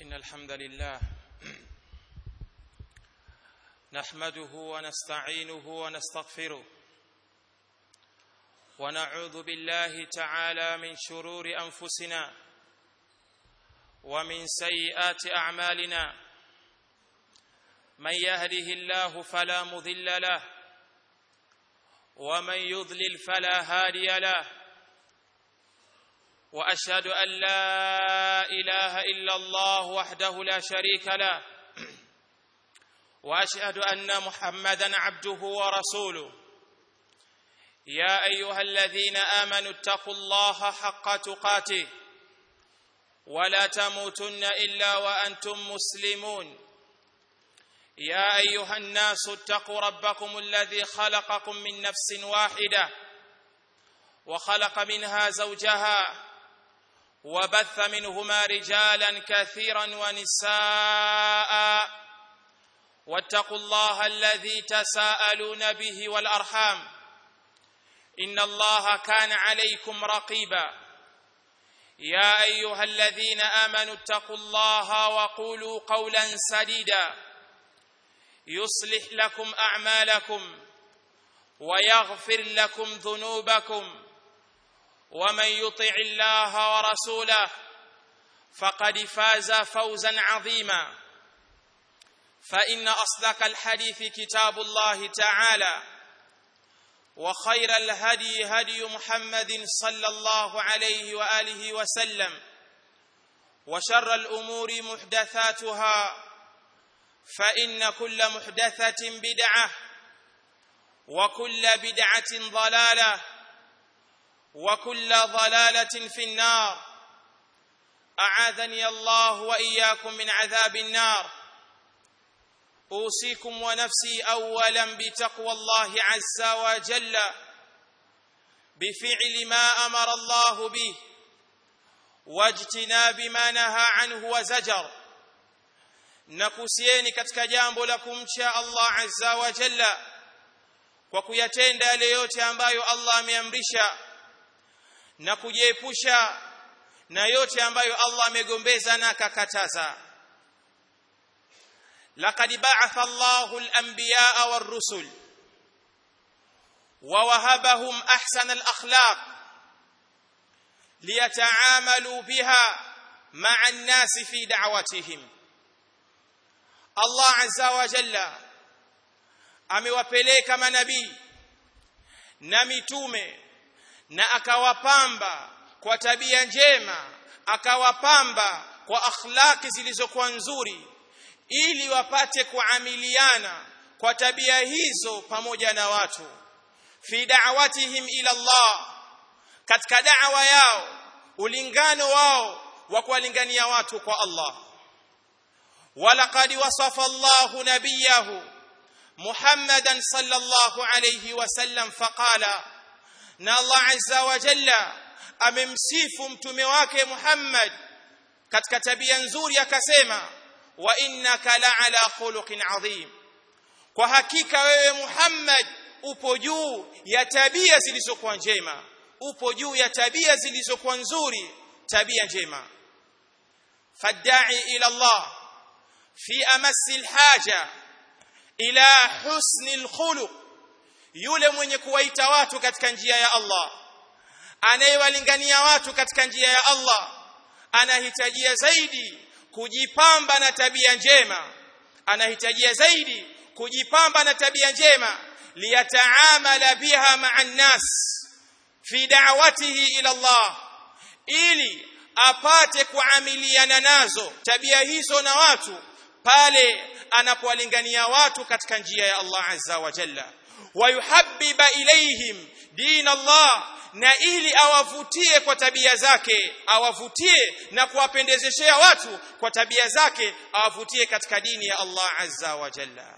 إن الحمد لله نحمده ونستعينه ونستغفره ونعوذ بالله تعالى من شرور أنفسنا ومن سيئات أعمالنا من يهده الله فلا مضل له ومن يضلل فلا هادي له واشهد ان لا اله الا الله وحده لا شريك له واشهد ان محمدا عبده ورسوله يا ايها الذين امنوا اتقوا الله حق تقاته ولا تموتن الا وانتم مسلمون يا ايها الناس اتقوا ربكم الذي خلقكم من نفس واحده وخلق منها زوجها وبث منهما رجالا كثيرا ونساء واتقوا الله الذي تساءلون به والارحام ان الله كان عليكم رقيبا يا ايها الذين امنوا اتقوا الله وقولوا قولا سديدا يصلح لكم اعمالكم ويغفر لكم ذنوبكم ومن يطع الله ورسوله فقد فاز فوزا عظيما فان اصدق الحديث كتاب الله تعالى وخير الهدي هدي محمد صلى الله عليه واله وسلم وشر الامور محدثاتها فان كل محدثه بدعه وكل بدعه ضلاله وكل ضلاله في النار اعاذني الله واياكم من عذاب النار اوصيكم ونفسي اولا بتقوى الله عز وجل بفعل ما امر الله به واجتناب ما نهى عنه وزجر nakusieni katika jambo la kumcha Allah azza wa jalla kwa kuyatenda yale yote ambayo Allah ameamrisha na kujiepusha na yote ambayo Allah amegombeza na akakataza laqad ba'atha Allahu al-anbiya'a war-rusul wa wahabahum ahsana al-akhlaq liyata'amalu biha ma'a an-nas fi da'watihim Allah azza wa jalla amewapeleka manabii na mitume na akawapamba kwa tabia njema akawapamba kwa akhlaki zilizokuwa nzuri ili wapate kuamiliana kwa tabia hizo pamoja na watu fi da'watihim ila Allah katika da'wa yao ulingano wao wa kuwalingania watu kwa Allah ولقد وصف الله نبيه محمدا صلى الله عليه وسلم فقال na Allah azza wa jalla amemsifu mtume wake Muhammad katika tabia nzuri akasema wa innaka la'ala khuluqin adhim kwa hakika wewe Muhammad upo juu ya tabia zilizokuwa njema upo juu ya tabia zilizokuwa nzuri tabia njema fadda'i ila Allah fi amasi alhaja ila husni alkhuluq yule mwenye kuwaita watu katika njia ya Allah anayewalingania watu katika njia ya Allah anahitajia zaidi kujipamba na tabia njema anahitajia zaidi kujipamba na tabia njema liyataamala biha ma'a nas fi da'watihi ila Allah ili apate kuamiliana nazo tabia hizo na watu pale anapowalingania watu katika njia ya Allah azza wa jalla wayuhabbiba ilaihim din Allah na ili awavutie kwa tabia zake awavutie na kuwapendezeshea watu kwa tabia zake awavutie katika dini ya Allah azza wa jalla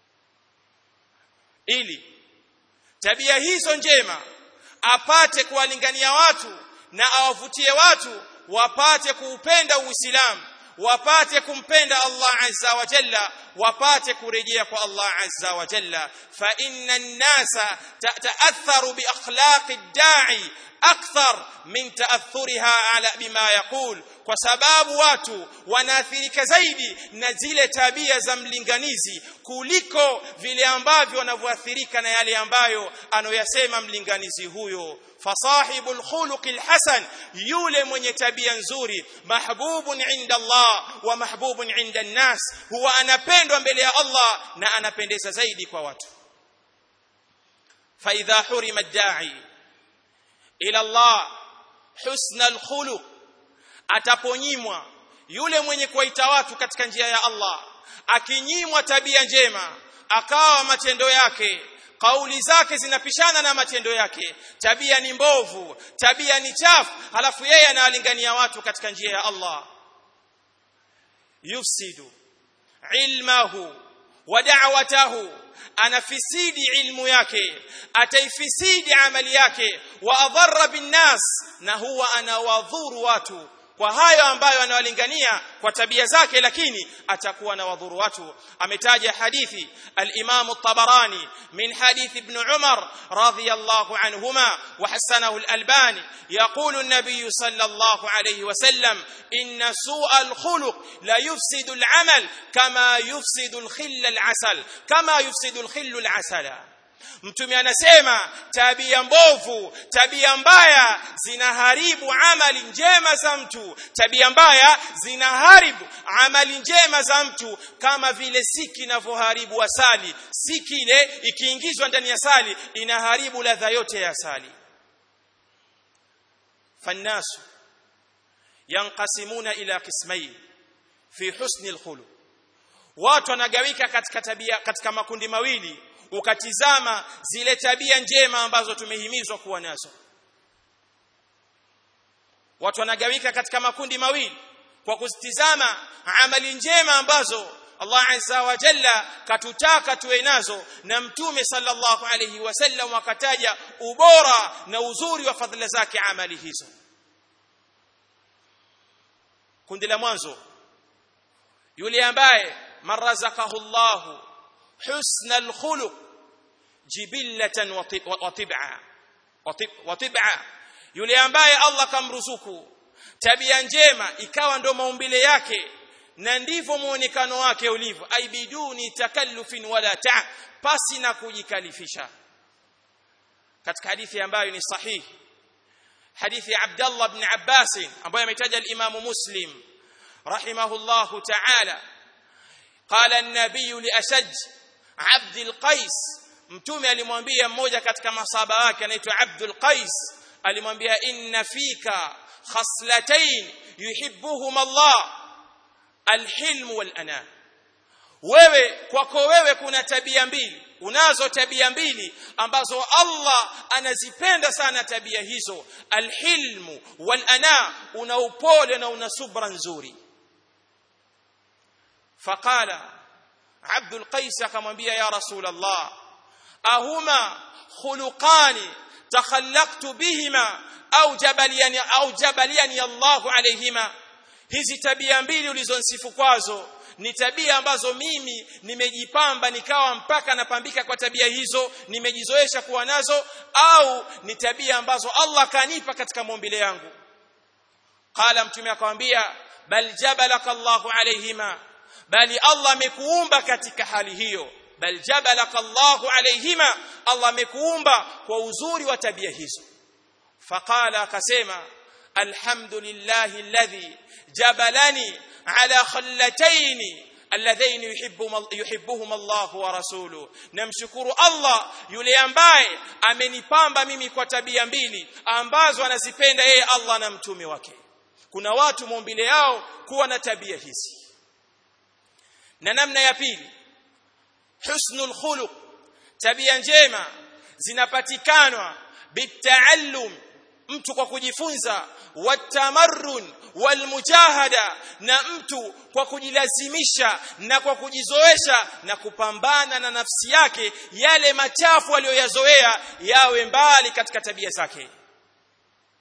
ili tabia hizo njema apate kuwalingania watu na awavutie watu wapate kuupenda Uislamu wapate kumpenda Allah azza wa jalla wapate kurejea kwa Allah azza wa jalla fa inna an-nasa ta'atharu bi akhlaqi ad-da'i akthar min ta'athuriha ala bima yaqul kwa sababu watu wanaathirika zaidi na zile tabia za mlinganizi kuliko vile ambavyo wanavyoathirika na yale ambayo anoyasema mlinganizi huyo fasahibul khuluqil hasan yule mwenye tabia nzuri mahbubun inda Allah wa mahbubun inda an-nas huwa anapendwa mbele ya Allah na anapendeza zaidi kwa watu fa idha hurima ad-da'i ila Allah husna al-khuluq ataponyimwa yule mwenye kuwaita watu katika njia ya Allah akinyimwa tabia njema akawa matendo yake kauli zake zinapishana na matendo yake tabia ni mbovu tabia ni chafu halafu yeye anawalingania watu katika njia ya Allah yufsidu ilmahu wa da'watahu anafisidi ilmu yake ataifisidi amali yake wa adharra binnas na huwa anawadhuru watu kwa hayo ambayo anawalingania kwa tabia zake lakini atakuwa na wadhuru watu ametaja hadithi al-Imam at-Tabarani min hadith ibn Umar radiyallahu anhuma wa hasanahu al-Albani yaqulu an-nabiy sallallahu alayhi wa sallam inna su'a al-khuluq la yufsidu al-amal kama yufsidu al-khill al-asal kama yufsidu al-khill al-asala Mtume anasema tabia mbovu, tabia mbaya zinaharibu amali njema za mtu. Tabia mbaya zinaharibu amali njema za mtu kama vile siki inavyoharibu asali. Siki ile ikiingizwa ndani ya asali inaharibu ladha yote ya asali. Fannasu yanqasimuna ila qismayn fi husni alkhuluq. Watu wanagawika katika tabia katika makundi mawili ukatizama zile tabia njema ambazo tumehimizwa kuwa nazo watu wanagawika katika makundi mawili kwa kuzitizama amali njema ambazo Allah azza wa jalla katutaka tuwe nazo na mtume sallallahu alayhi wasallam akataja ubora na uzuri wa fadhila zake amali hizo kundi la mwanzo yule ambaye marazakahu Allahu حسن الخلق جبلة وطبعا وطبعا yule ambaye Allah kamruzuku tabia njema ikawa ndo maumbile yake na ndivyo muonekano wake ulivyo aibiduni takallufin wala ta pasi na kujikalifisha katika hadithi ambayo ni sahihi hadithi ya Abdullah ibn Abbas ambayo ametaja al-Imam Muslim rahimahullahu ta'ala قال النبي لأشج عبد القيس mtume alimwambia mmoja katika masaba wake anaitwa Abdul Qais alimwambia inna fika khaslatayn yuhibbuhum Allah alhilm walana wewe kwako wewe kuna tabia mbili unazo tabia mbili ambazo Allah anazipenda sana tabia hizo alhilm walana una upole na una subra nzuri فقال عبد القيس akamwambia ya rasul Allah ahuma khuluqani takhallaqtu bihima au jabaliani au jabaliani Allah alayhima hizi tabia mbili ulizonsifu kwazo ni tabia ambazo mimi nimejipamba nikawa mpaka napambika kwa tabia hizo nimejizoesha kuwa nazo au ni tabia ambazo Allah kanipa katika maumbile yangu qala mtume akamwambia bal jabalaka Allahu alayhima bali Allah amekuumba katika hali hiyo bal jabalaka Allahu alayhima Allah amekuumba kwa uzuri wa tabia hizo faqala akasema alhamdulillahi alladhi jabalani ala khallatayn alladhain yuhibbuhum yuhibbuhum Allah wa rasuluhu namshukuru Allah yule ambaye amenipamba mimi kwa tabia mbili ambazo anazipenda yeye Allah na mtume wake kuna watu maumbile yao kuwa na tabia hizi na namna ya pili husnul khuluq tabia njema zinapatikanwa bitaallum mtu kwa kujifunza watamarrun walmujahada na mtu kwa kujilazimisha na kwa kujizoesha na kupambana na nafsi yake yale machafu aliyoyazoea yawe mbali katika tabia zake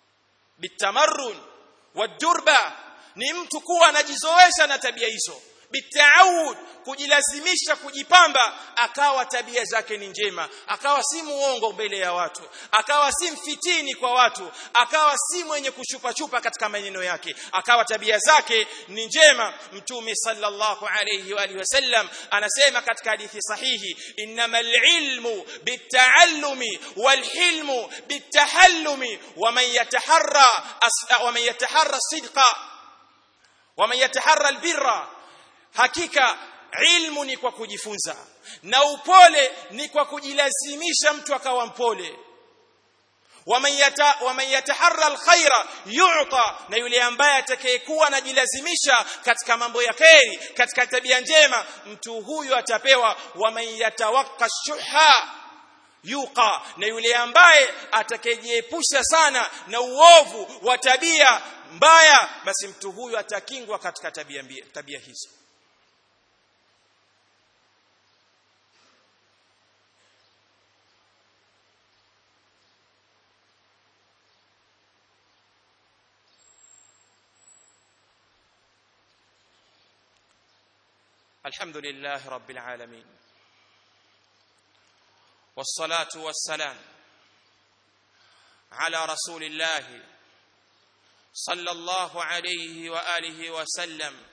bitamarrun wadurba ni mtu kuwa anajizoesha na tabia hizo bitaawud kujilazimisha kujipamba akawa tabia zake ni njema akawa si muongo mbele ya watu akawa si mfitini kwa watu akawa si mwenye kushupa chupa katika maneno yake akawa tabia zake ni njema mtume sallallahu alayhi wa alihi wasallam anasema katika hadithi sahihi innamal ilmu bitaallumi walhilmu bitahallumi waman yataharra waman yataharra sidqa waman yataharra albirra hakika ilmu ni kwa kujifunza na upole ni kwa kujilazimisha mtu akawa mpole waman yata waman yataharra alkhaira yu'ta na yule ambaye atakayekuwa anajilazimisha katika mambo ya kheri katika tabia njema mtu huyu atapewa waman yatawakka shuha yuqa na yule ambaye atakayejiepusha sana na uovu wa tabia mbaya basi mtu huyu atakingwa katika tabia mbia, tabia hizo الحمد لله رب العالمين والصلاه والسلام على رسول الله صلى الله عليه واله وسلم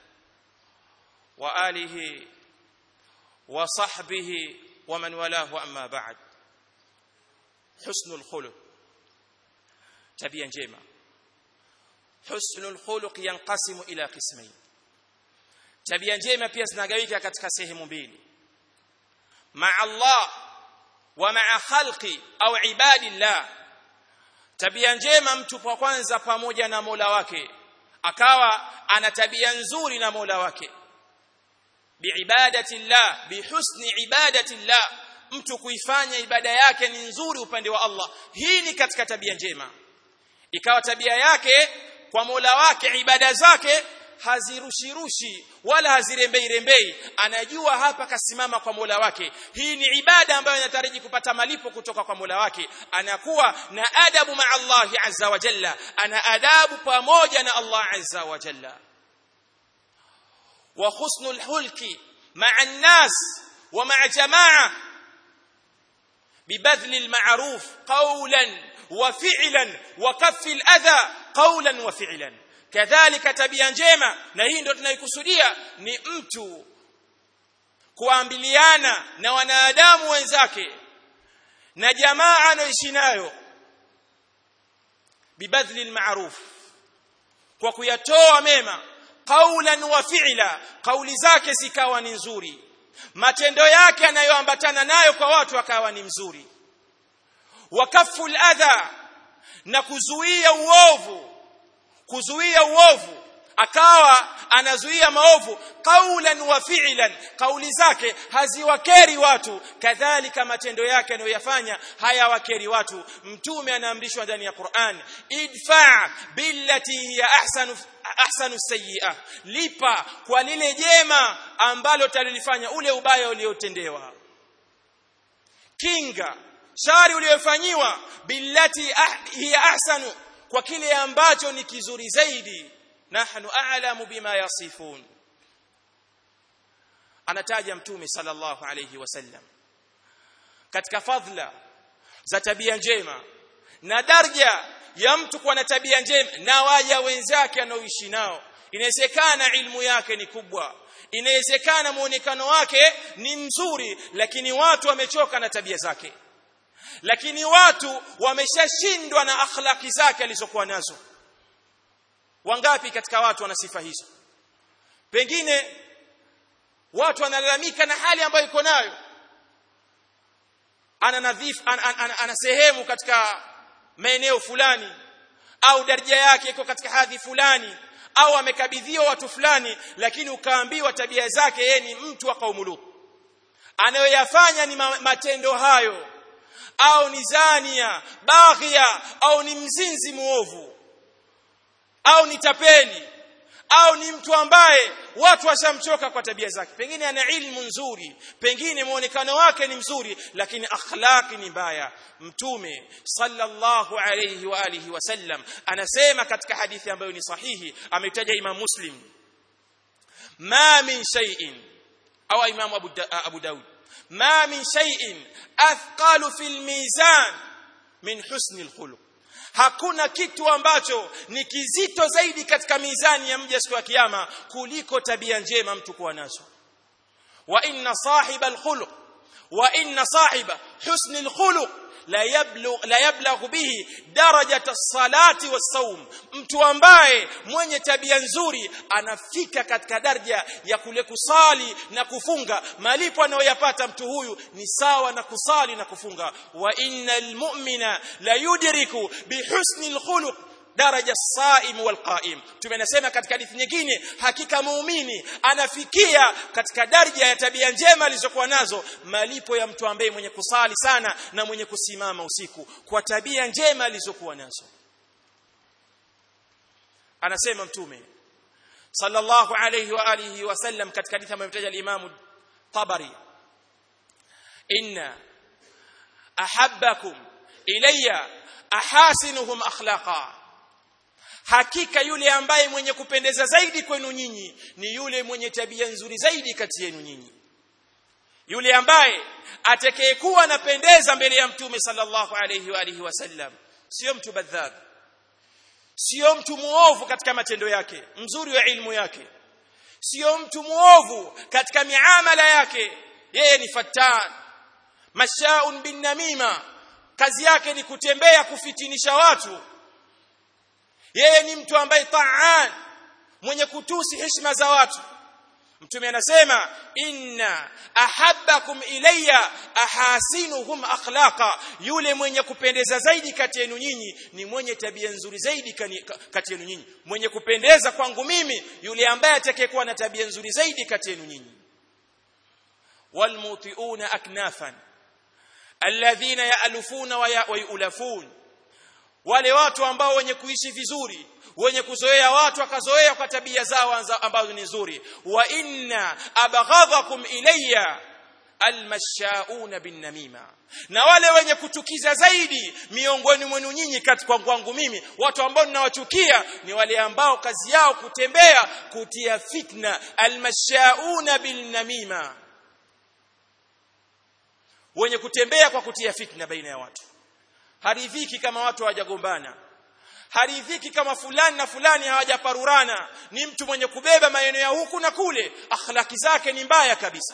واله وصحبه ومن والاه اما بعد حسن الخلق tabia njema husnul khuluq yanqasimu ila qismayn tabia njema pia zinagawika katika sehemu mbili ma Allah wa ma khalqi au ibadillah tabia njema mtu kwa kwanza pamoja na Mola wake akawa ana tabia nzuri na Mola wake biibadatillah bihusni ibadatillah mtu kuifanya ibada yake ni nzuri upande wa Allah hii ni katika tabia njema ikawa tabia yake kwa Mola wake ibada zake hazirushirushi wala hazirembei rembei anajua hapa kasimama kwa Mola wake hii ni ibada ambayo inataraji kupata malipo kutoka kwa Mola wake anakuwa na adabu ma Allah azza wa jalla ana adabu pamoja na Allah azza wa jalla wa husnul hulki ma'a an-nas wa ma'a jamaa ببذل المعروف قولا وفعلا وكف الاذى قولا وفعلا kadhalika tabia njema na hii ndio tunaikusudia ni mtu kuambiliana na wanadamu wenzake na jamaa anayoishi nayo bibadhli almaruf kwa kuyatoa mema qaulan wa fi'la kauli zake zikawa ni nzuri matendo yake anayoambatana nayo kwa watu akawa ni mzuri wakafu adha na kuzuia uovu kuzuia uovu akawa anazuia maovu qaulan wa fi'lan kauli zake haziwakeri watu kadhalika matendo yake anayoyafanya hayawakeri watu mtume anaamrishwa ndani ya Qur'an idfa billati hiya ahsanu ahsanu sayyi'ah lipa kwa lile jema ambalo talilifanya ule ubaya uliotendewa kinga shari uliyofanyiwa billati ah, hiya ahsanu kwa kile ambacho ni kizuri zaidi nahnu a'lamu bima yasifun anataja mtume sallallahu alayhi wasallam katika fadhila za tabia njema na daraja ya mtu kuwa na tabia njema na waja wenzake anaoishi nao inawezekana ilmu yake ni kubwa inawezekana muonekano wake ni mzuri lakini watu wamechoka na tabia zake lakini watu wameshashindwa na akhlaki zake alizokuwa nazo wangapi katika watu wana sifa hizo pengine watu wanalalamika na hali ambayo iko nayo ana nadhifu ana, ana, ana, ana sehemu katika maeneo fulani au daraja yake iko katika hadhi fulani au amekabidhiwa watu fulani lakini ukaambiwa tabia zake yeye ni mtu wa kaumu Lut anayoyafanya ni matendo hayo au ni zania baghia au ni mzinzi muovu au ni tapeli au ni mtu ambaye watu washamchoka kwa tabia zake pengine ana ilmu nzuri pengine muonekano wake ni mzuri lakini akhlaqi ni mbaya mtume sallallahu alayhi wa alihi wasallam anasema katika hadithi ambayo ni sahihi ametaja imam muslim ma min shay'in au imam abu, da, abu daud ma min shay'in athqalu fil mizan min husni alkhuluq hakuna kitu ambacho ni kizito zaidi katika mizani ya mja siku ya kiyama kuliko tabia njema mtu kuwa nazo wa inna sahiba alkhuluq wa inna sahiba husni alkhuluq la yablugh la yablagh bihi darajata as-salati was-sawm mtu ambaye mwenye tabia nzuri anafika katika daraja ya kule kusali na kufunga malipo anayoyapata mtu huyu ni sawa na kusali na kufunga wa innal mu'mina la yudriku bihusni al-khuluq daraja saim wal qaim tumenasema katika hadithi nyingine hakika muumini anafikia katika daraja ya tabia njema alizokuwa nazo malipo ya mtu ambaye mwenye kusali sana na mwenye kusimama usiku kwa tabia njema alizokuwa nazo anasema mtume sallallahu alayhi wa alihi wasallam katika hadithi ambayo imetaja al-Imam Tabari inna ahabbakum ilayya ahasinuhum akhlaqa hakika yule ambaye mwenye kupendeza zaidi kwenu nyinyi ni yule mwenye tabia nzuri zaidi kati yenu nyinyi yule ambaye atakayekuwa anapendeza mbele ya mtume sallallahu alayhi wa alihi wasallam sio mtu badhab sio mtu muovu katika matendo yake mzuri wa ilmu yake sio mtu muovu katika miamala yake yeye ni fattan mashaun bin namima kazi yake ni kutembea kufitinisha watu yeye ni mtu ambaye taan mwenye kutusi heshima za watu mtume anasema inna ahabbakum ilayya ahasinuhum akhlaqa yule mwenye kupendeza zaidi kati yenu nyinyi ni mwenye tabia nzuri zaidi kati yenu nyinyi mwenye kupendeza kwangu mimi yule ambaye atakayekuwa na tabia nzuri zaidi kati yenu nyinyi walmutiuna aknafan alladhina ya'lufuna wa yulafun wale watu ambao wenye kuishi vizuri wenye kuzoea watu akazoea kwa tabia zao ambazo ni nzuri wa inna abghadhakum ilayya almashauna bin namima na wale wenye kuchukiza zaidi miongoni mwenu nyinyi katika kwangu mimi watu ambao ninawachukia ni wale ambao kazi yao kutembea kutia fitna almashauna bin namima wenye kutembea kwa kutia fitna baina ya watu haridhiki kama watu hawajagombana haridhiki kama fulani na fulani hawajaparurana ni mtu mwenye kubeba maeneo ya huku na kule akhlaki zake ni mbaya kabisa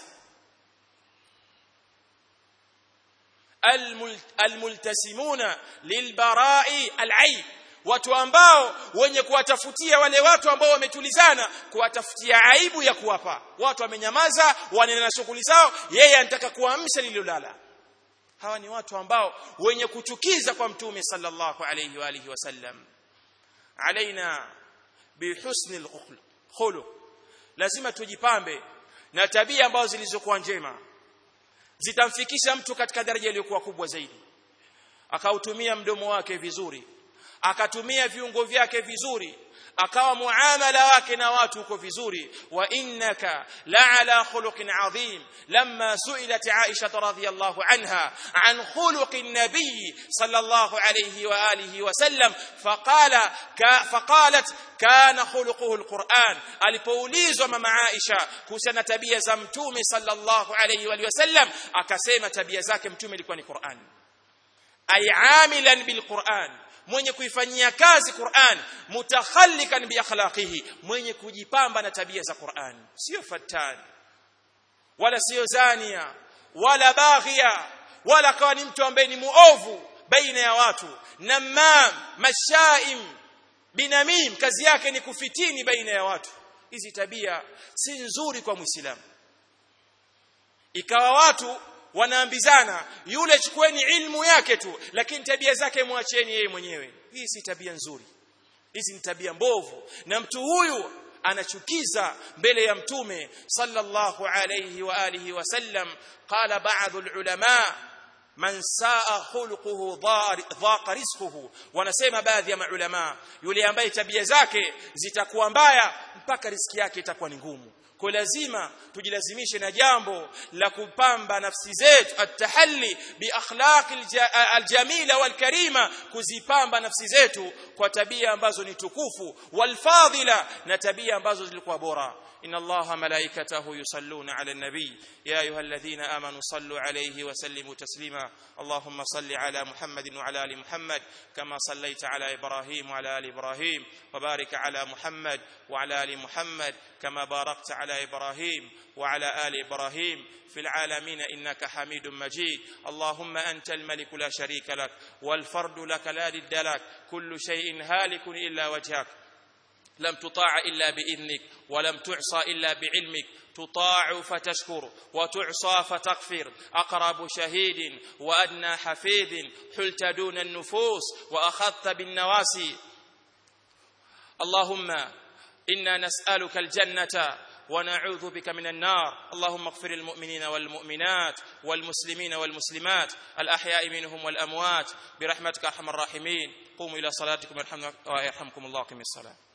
almultasimuna lilbarai alaib watu ambao wenye kuwatafutia wale watu ambao wametulizana kuwatafutia aibu ya kuwapa watu wamenyamaza wanaendelea na shughuli zao yeye anataka kuamsha lililolala hawa ni watu ambao wenye kuchukiza kwa mtume sallallahu alayhi wa alihi wasallam alaina bihusni alkhuluq lazima tujipambe na tabia ambazo zilizokuwa njema zitamfikisha mtu katika daraja iliyokuwa kubwa zaidi akautumia mdomo wake vizuri akatumia viungo vyake vizuri akawa muamala wake na watu uko vizuri wa innaka la'ala khuluqin adhim lamma su'ilat Aisha radhiyallahu anha an khuluqin nabiy sallallahu alayhi wa alihi wa sallam faqala faqalat kana khuluquhu alquran alipoulizwa mama Aisha kuhusiana tabia za mtume sallallahu alayhi wa sallam akasema tabia zake mtume ilikuwa ni Qur'an ay amilan bilquran mwenye kuifanyia kazi Qur'an mutakhallikan bi akhlaqihi mwenye kujipamba na tabia za Qur'an sio fatani wala sio zania wala baghia wala kawa ni mtu ambaye ni muovu baina ya watu namam mashaim binamim kazi yake ni kufitini baina ya watu hizi tabia si nzuri kwa muislamu ikawa watu wanaambizana yule chukueni ilmu yake tu lakini tabia zake mwacheni yeye mwenyewe hii si tabia nzuri hizi ni tabia mbovu na mtu huyu anachukiza mbele ya mtume sallallahu alayhi wa alihi wasallam qala ba'd ulama man saa khuluquhu dhaqa rizquhu wanasema baadhi ya maulama yule ambaye tabia zake zitakuwa mbaya mpaka riziki yake itakuwa ni ngumu kwa lazima tujilazimishe na jambo la kupamba nafsi zetu atahalli bi akhlaqi aljamila walkarima kuzipamba nafsi zetu kwa tabia ambazo ni tukufu walfadila na tabia ambazo zilikuwa bora إن الله ملائكته يصلون على النبي يا أيها الذين آمنوا صلوا عليه وسلموا تسليما اللهم صل على محمد وعلى آل محمد كما صليت على إبراهيم وعلى آل إبراهيم وبارك على محمد وعلى آل محمد كما باركت على إبراهيم وعلى آل إبراهيم في العالمين إنك حميد مجيد اللهم أنت الملك لا شريك لك والفرد لك لا ضد لك كل شيء هالك إلا وجهك لم تطاع إلا بإذنك ولم تعصى إلا بعلمك تطاع فتشكر وتعصى فتغفر أقرب شهيد وأدنى حفيظ حلت دون النفوس وأخذت بالنواسي اللهم إنا نسألك الجنة ونعوذ بك من النار اللهم اغفر المؤمنين والمؤمنات والمسلمين والمسلمات الأحياء منهم والأموات برحمتك أرحم الراحمين قوموا إلى صلاتكم يرحمكم الله ويرحمكم الله قم الصلاة